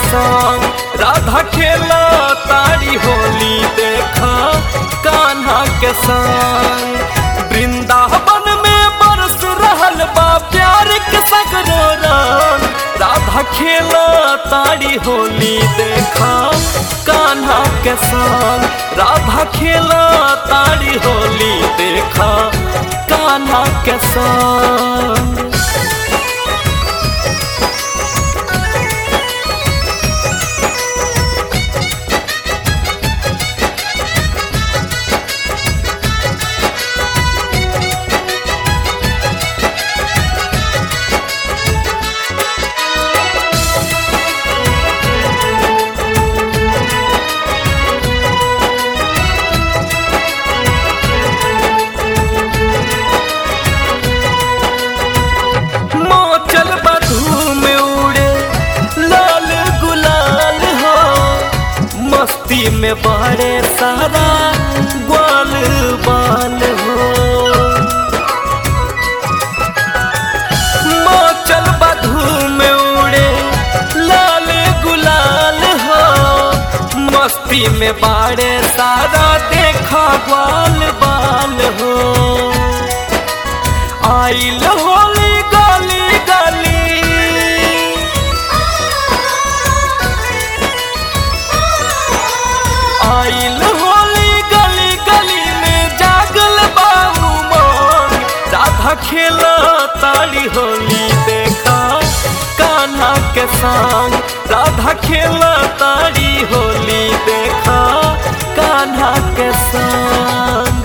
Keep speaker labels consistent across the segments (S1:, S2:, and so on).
S1: संग राधा खेला तारी होली देखा कान्हा के संग वृंदावन में बरस रहल बा प्यार के सगरो रंग राधा खेला तारी होली देखा कान्हा के संग राधा खेला तारी होली देखा कान्हा के संग मोचल बधू में उड़े लाल गुलाल हो मस्ती में बड़े सारा ग्वाल बाल हो मोचल बधू में उड़े लाल गुलाल हो मस्ती में बड़े सारा देखा ग्वाल बाल हो आइल होली गली गली आइल होली गली गली में जागल बाबू मन राधा खेला ताली होली देखा कान्हा के संग राधा खेला ताली होली देखा कान्हा के संग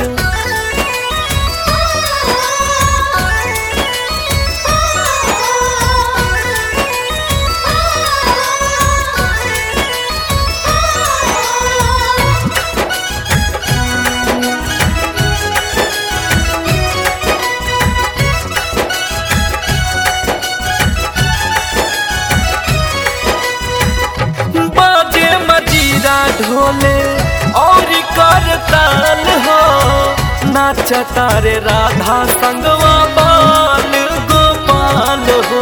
S1: बाजे मजीरा ढोले और कर ताल हो नाच तारे राधा संगवा बाल गोपाल हो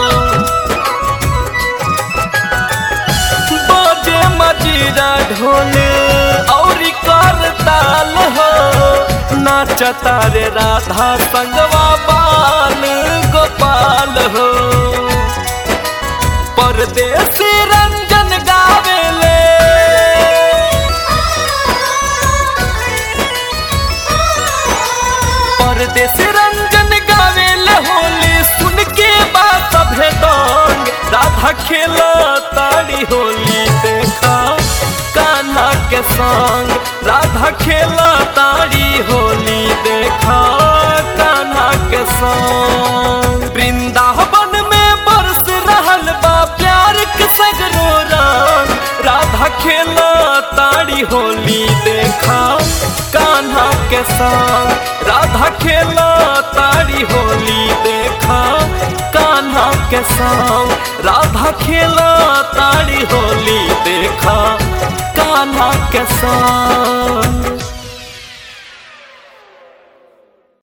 S1: बाजे मजीरा ढोले और कर ताल हो नाच तारे राधा संगवा बाल गोपाल हो परदेसी रंजन गावेले परदेसी रंजन गावेले होली सुन के बात भेदंग राधा खेला ताड़ी होली देखा कान्हा के संग राधा खेला ताड़ी होली देखा कान्हा के संग वृंदावन में बरस रहल बा प्यार के सगरो रंग राधा खेला ताड़ी होली देखा कान्हा के संग राधा खेला ताड़ी होली देखा कान्हा के संग राधा खेला ताड़ी होली देखा कान्हा के संग